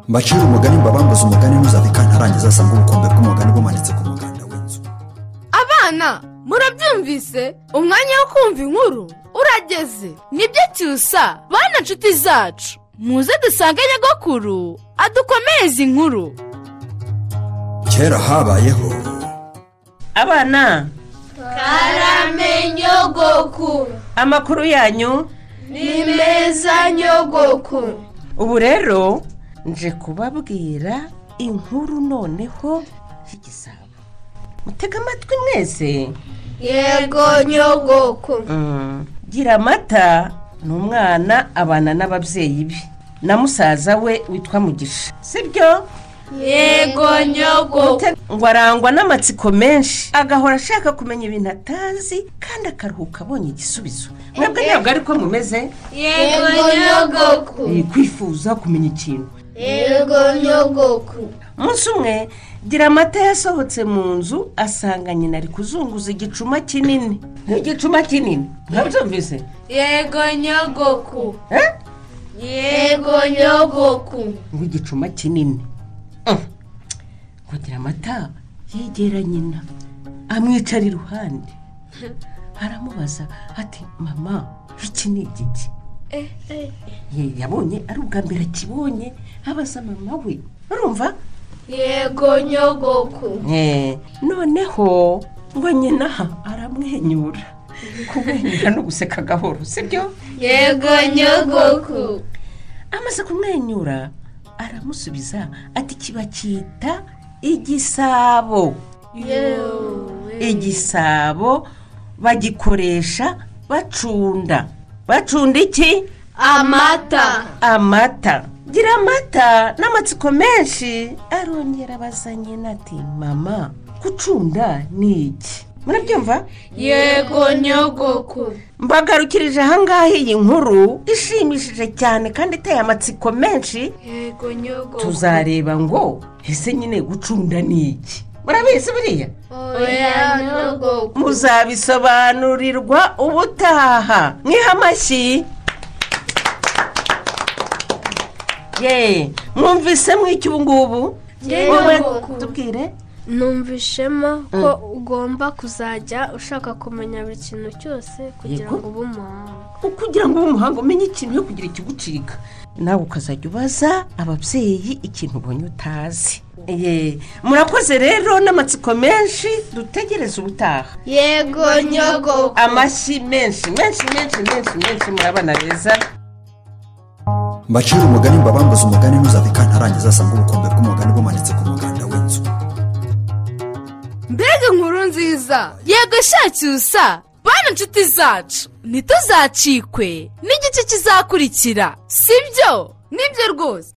mbacire umugani mbabambuze umugani ntuzave kantarangiza asanga ubukombe bw'umugani bumanitse ku muganda w'inzu abana murabyumvise umwanya wo kumva inkuru urageze nibyo cyusa bana nshuti zacu muze dusange nyagakuru adukomereze inkuru kera habayeho abana karame nyogoku amakuru yanyu ni meza nyogoku ubu rero nje kubabwira inkuru noneho y'igisabo mutega amatwi mwese yego nyogoku Mm. gira amata ni umwana abana n'ababyeyi be na musaza we witwa mugisha sibyo yego nyogoku Te- ngo arangwa n'amatsiko menshi agahora ashaka kumenya ibintu atazi kandi akaruhuka abonye igisubizo mwebwe ntabwo ari ko mumeze yego nyogoku Eh, kwifuza kumenya ikintu yego nyogoku umunsi umwe gira amata yasohotse mu nzu asanga nyina ari kuzunguza igicuma kinini ni igicuma kinini ntabyumvise yego nyogoku eh? yego nyogoku nk'igicuma kinini kugira amata yegera nyina amwicara iruhande aramubaza ati mama iki ni igiki Ye- yabonye ari ubwa mbere akibonye abaza mama we urumva yego nyogoku Eh, noneho ngo nyina aramwenyura kumwenyura no guseka gahoro sibyo yego nyogoku amaze kumwenyura aramusubiza ati kiba cyita igisabo igisabo bagikoresha bacunda bacunda iki amata amata gira amata n'amatsiko menshi arongera abazanye nati mama gucunda ni iki murabyumva yego nyogoku mbagarukirije ahangaha iyi nkuru ishimishije cyane kandi iteye amatsiko menshi yego nyogoku tuzareba ngo ese nyine gucunda ni iki murabizi buriya oya nyogoku muzabisobanurirwa ubutaha mwiha amashyi ye mwumvise mw'iki ubu ngubu Jyewe Wowe ntabwo. tubwire numvishemo ko ugomba kuzajya ushaka kumenya buri kintu cyose kugira Yego. ngo ube umuhanga kugira ngo ube umuhanga umenye ikintu yo kugira ikigucika nawe ukazajya ubaza ababyeyi ikintu ubonye utazi Ye, murakoze rero n'amatsiko menshi dutegereze ubutaha yego nyogoku amashyi menshi menshi menshi menshi menshi murabana beza mbacire umugani mbabambuze umugani ntuzave kantarangiza asanga ubukombe bw'umugani bumanitse ku muganda w'inzu mbega inkuru nziza yego shacyusa bana inshuti zacu ntituzacikwe n'igice kizakurikira sibyo nibyo rwose